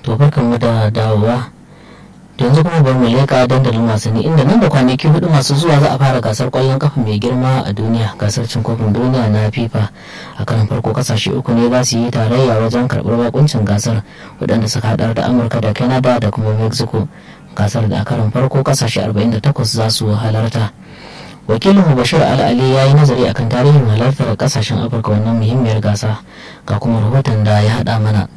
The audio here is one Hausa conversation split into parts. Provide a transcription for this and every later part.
to barkanmu da dawowa yanzu kuma bari mu leƙa dandalin wasanni inda nan da kwanaki hudu masu zuwa za a fara gasar kwallon kafa mai girma a duniya gasar cin kofin duniya na fifa a karan farko kasashe uku ne za su yi tarayya wajen karɓar bakuncin gasar waɗanda suka haɗar da amurka da canada da kuma mexico gasar da a karan farko kasashe 48 za su halarta wakilin bashir al'ali ya yi nazari akan tarihin halartar kasashen afirka wannan muhimmiyar gasa ga kuma rahoton da ya haɗa mana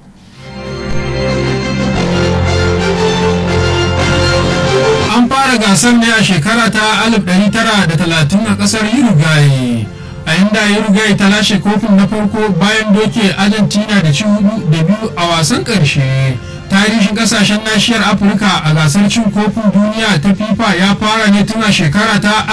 an fara gasar ne a shekara ta 1930 a kasar uruguay a inda uruguay ta lashe kofin na farko bayan doke argentina da ci hudu da biyu a wasan karshe tarihin kasashen nashiyar afirka a gasar cin kofin duniya ta fifa ya fara ne tun a shekara ta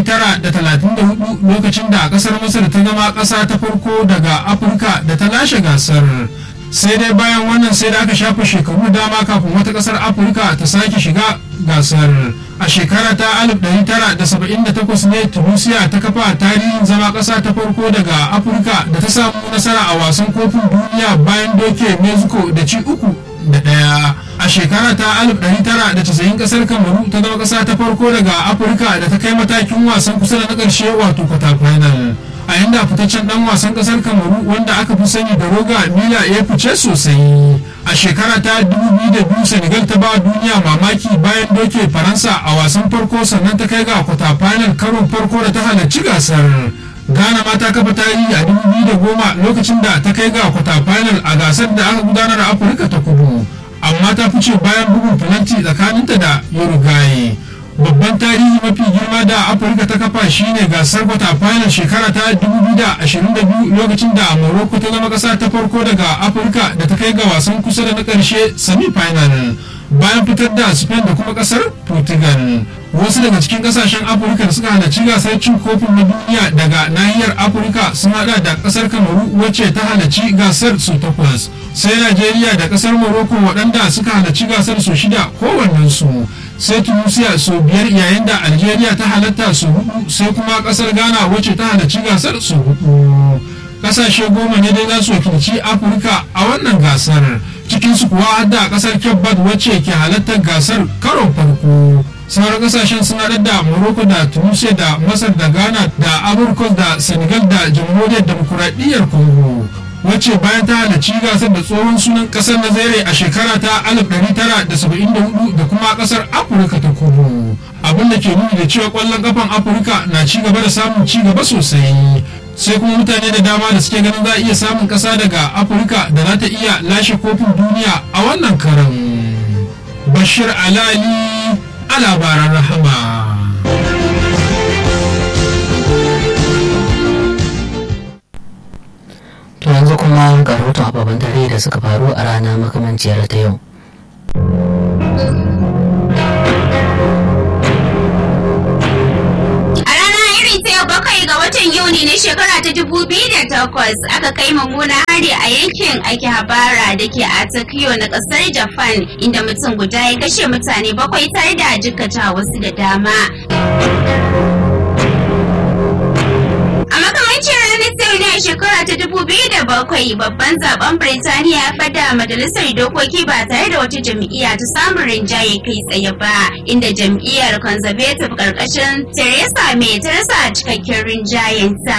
1934 lokacin da kasar masar ta zama kasa ta farko daga afirka da ta lashe gasar sai dai bayan wannan sai da aka shafa shekaru dama kafin wata kasar afirka ta sake shiga gasar a shekara ta 1978 ne tunisia ta kafa tarihin zama kasa ta farko daga afirka da ta samu nasara a wasan kofin duniya bayan doke mexico da ci uku da daya a shekara ta 1990 kasar kamaru ta zama kasa ta farko daga afirka da ta kai matakin wasan kusa da na karshe wato kwata final a yanda fitaccen dan wasan kasar kamaru wanda aka fi sani da roga mila ya fice sosai a shekara ta 2002 senegal ta ba duniya mamaki bayan doke faransa a wasan farko sannan ta kai ga kwata final karon farko da ta halarci gasar ghana ma ta kafa tarihi a 2010 lokacin da ta kai ga kwata final a gasar da aka gudanar a afirka ta kudu amma ta fice bayan bugun falanti tsakaninta da uruguay babban tarihi mafi girma da afirka ta kafa shine gasar kwata final shekara ta 2022 lokacin da morocco ta zama kasa ta farko daga afirka da ta kai ga wasan kusa da na karshe semi final bayan fitar da spain da kuma kasar portugal wasu daga cikin kasashen afirka da suka halarci gasar cin kofin na duniya daga nahiyar afirka sun hada da kasar kamaru wacce ta halarci gasar su takwas sai najeriya da kasar morocco waɗanda suka halarci gasar su shida kowannensu sai tunisia su biyar yayin da algeria ta halatta su hudu sai kuma kasar ghana wacce ta halarci gasar su hudu kasashe goma ne dai za su wakilci afirka a wannan gasar cikinsu kuwa har da kasar kebbat wacce ke halartar gasar karon farko sauran kasashen sun haɗar da morocco da tunisia da masar da ghana da aburkos da senegal da jamhuriyar demokuraɗiyyar congo wacce bayan ta halarci gasar da tsohon sunan kasar nazare a shekara ta 1974 da kuma kasar afirka ta kudu abin da ke nuni da cewa kwallon kafan afirka na ci gaba da samun ci gaba sosai sai kuma mutane da dama da suke ganin za a iya samun kasa daga afirka da za ta iya lashe kofin duniya a wannan karan bashir alali a labaran rahama to yanzu kuma ga rahoton ababen dare da suka faru a rana makamanciyar ta yau bakwai ga watan yuni na shekara ta dubu biyu da takwas aka kai mummuna hari a yankin akihabara da ke a tokyo na kasar japan inda mutum guda ya kashe mutane bakwai tare da jikkata wasu da dama a makamancin ranar sau ne a shekara ta dubu biyu da bakwai babban zaben birtaniya ya fada majalisar dokoki ba tare da wata jam'iyya ta samun rinjaye kai tsaye ba inda jam'iyyar conservative karkashin theresa may ta rasa cikakken rinjayenta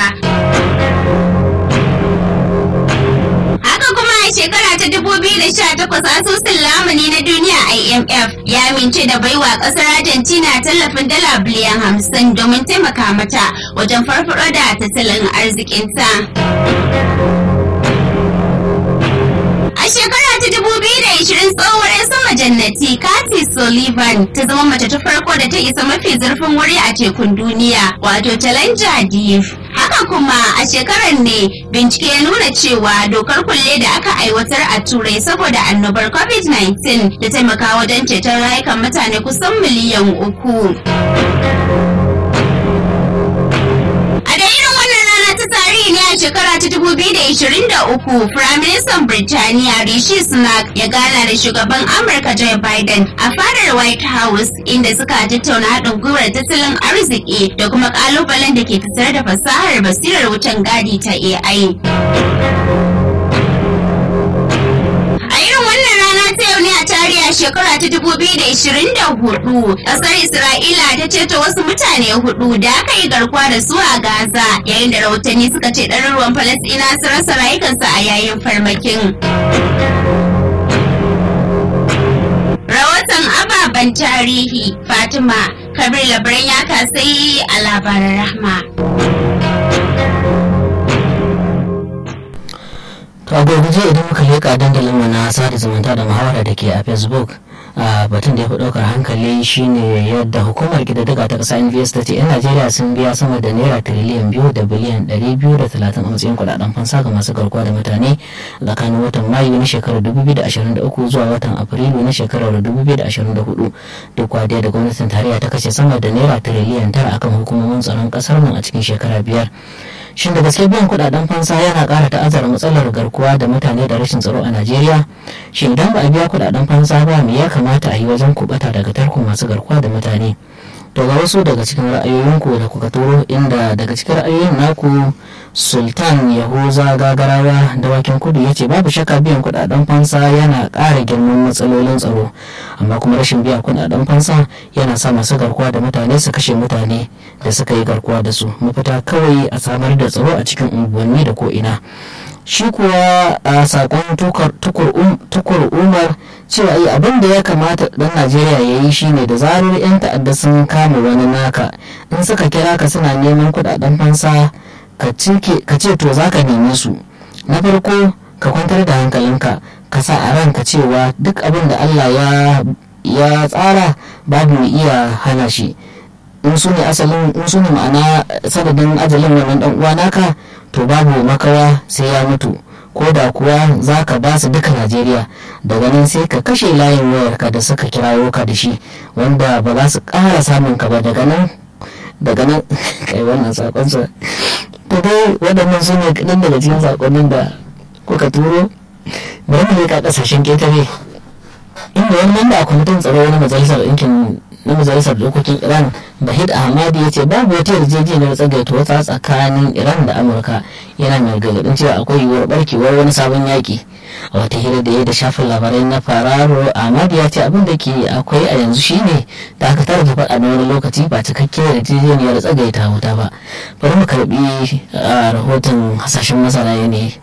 haka kuma a shekara ta 2018 asusun lamuni na duniya imf ya amince da baiwa kasar argentina tallafin dala biliyan 50 domin taimaka mata wajen farfaro da tattalin arzikinta A shekara ta 2020 tsohuwar 'yan sama jannati Kathy Sullivan ta zama mace ta farko da ta isa mafi zurfin wuri a tekun duniya wato Challenger Deep. Haka kuma a shekarar ne bincike ya nuna cewa dokar kulle da aka aiwatar a turai saboda annobar COVID-19 da taimaka wajen ceton rayukan mutane kusan miliyan uku. A da irin wannan rana ta tarihi ne a shekara ta 2023 Firaministan Birtaniya Rishi Sunak ya gana da shugaban Amurka Joe Biden a fadar White House inda suka tattauna haɗin gwiwar tattalin arziki da kuma ƙalubalen da ke tattare da fasahar basirar wucin gadi ta AI. A irin wannan rana shekara ta 2024 ƙasar Isra'ila ta ceto wasu mutane hudu da aka yi garkuwa da su a Gaza yayin da rahotanni suka ce ɗaruruwan Falasɗina su rasa rayukansu a yayin farmakin. Rahoton ababen tarihi Fatima Kabir labaran ya kasai a labaran rahma. to a gurguje idan muka leƙa dandalin mu na sada zumunta da muhawara da ke a facebook a batun da ya fi ɗaukar hankali shine yadda hukumar ƙididdiga ta ƙasa nvs ta ce 'yan najeriya sun biya sama da naira tiriliyan biyu da biliyan ɗari biyu da talatin a matsayin kuɗaɗen fansa ga masu garkuwa da mutane tsakanin watan mayu na shekarar dubu biyu da ashirin da uku zuwa watan afrilu na shekarar dubu biyu da ashirin da hudu duk wadiya da gwamnatin tarayya ta kashe sama da naira tiriliyan tara akan hukumomin tsaron ƙasar nan a cikin shekara biyar shin da gaske biyan kudaden fansa yana kara ta'azzara matsalar garkuwa da mutane da rashin tsaro a najeriya shin idan ba a biya kudaden fansa ba me ya kamata a yi wajen kubata daga tarkon masu garkuwa da mutane to ga wasu daga cikin ra'ayoyinku da kuka turo inda daga cikin ra'ayoyin naku sultan yahuza gagarawa dawakin kudu ya ce babu shakka biyan kudaden fansa yana ƙara girman matsalolin tsaro amma kuma rashin biya kudaden fansa yana sa masu garkuwa da mutane su kashe mutane da suka yi garkuwa da su mafita kawai a samar da tsaro a cikin unguwanni da ko'ina shi kuwa a sakon tukur umar cewa yi abin da ya kamata dan najeriya ya yi shine da zarar 'yan ta'adda sun kama wani naka in suka kira ka suna neman kudaden fansa ka ce to za ka neme su na farko ka kwantar da hankalinka ka sa a ranka cewa duk abin da allah ya tsara babu mai iya hana shi in su ne asalin in su ne ma'ana sanadin ajalin wannan dan uwa naka to babu makawa sai ya mutu ko da kuwa za ka ba su duka najeriya daga nan sai ka kashe layin wayarka da suka kirawo ka da shi wanda ba za su ƙara samun ka ba daga nan daga nan kai wannan sakonsa to dai waɗannan su ne kaɗan daga cikin sakonnin da kuka turo bari mu leƙa ƙasashen ƙetare inda wani mamba a kwamitin tsaro na majalisar ɗinkin na majalisar dokokin iran bahid ahmadi ya ce babu wata yarjejeniyar tsagaita wata tsakanin iran da amurka yana mai gargaɗin cewa akwai yiwuwar barkewar wani sabon yaƙi a wata hira da ya da shafin labarai na fararo ahmadi ya ce abin da ke akwai a yanzu shine dakatar da faɗa na wani lokaci ba cikakkiyar yarjejeniyar tsagaita wuta ba bari mu karbi rahoton hasashen masana yanayi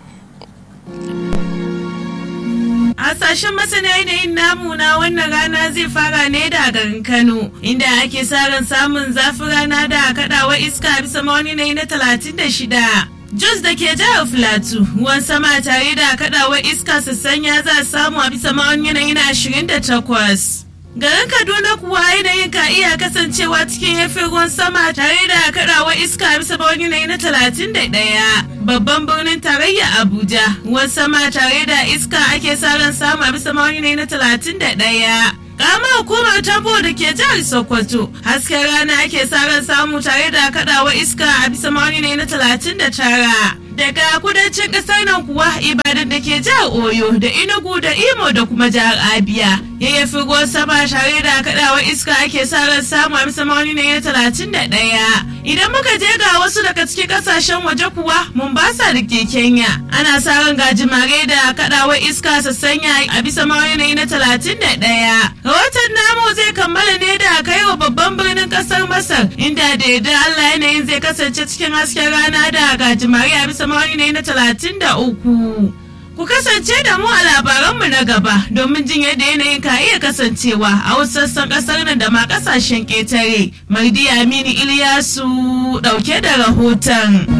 Hasashen masana yanayin namu na wannan rana zai fara ne da garin Kano, inda ake sa ran samun zafin rana da kaɗawa iska bisa mawani na talatin da shida. Jos da ke jihar Filatu, ruwan sama tare da kaɗawa iska sassanya za a samu a bisa mawani na ashirin da takwas. Garin Kaduna kuwa yanayin ka iya kasancewa cikin yafin ruwan sama tare da kaɗawa iska bisa mawani yanayi na talatin da ɗaya. Babban birnin tarayya Abuja, ruwan sama tare da iska ake sa ran samu a bisa mawani yanayi na talatin da ɗaya. Kama hukumar tabo da ke jihar Sokoto, hasken rana ake sa ran samu tare da kaɗawa iska a bisa mawani yanayi na talatin da tara. daga kudancin kasar nan kuwa ibadan da ke jihar oyo da inugu da imo da kuma jihar abia yayyafi ruwan sama tare da kadawar iska ake sa ran samu a bisa mawani na talatin da ɗaya idan muka je ga wasu daga cikin kasashen waje kuwa mombasa da ke kenya ana sa ran gajimare da kadawar iska sassanya a bisa mawani na talatin da ɗaya rahoton namu zai kammala ne da kai wa babban birnin kasar masar inda da yadda allah yanayin zai kasance cikin hasken rana da gajimare a bisa mawani ne na talatin da uku. Ku kasance da mu a labaranmu na gaba domin jin yadda yanayin ka iya kasancewa a wasu sassan kasar nan da ma kasashen ƙetare. Mardi Aminu Iliyasu ɗauke da rahoton.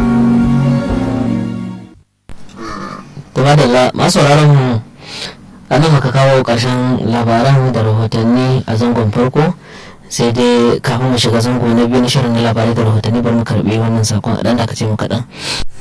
Kuma da masu mu a nan muka kawo ƙarshen labaran da rahotanni a zangon farko sai dai kafin mu shiga zango na biyu na shirin na labarai da rahotanni bari mu karbi wannan sakon a ɗan da aka ce mu kaɗan.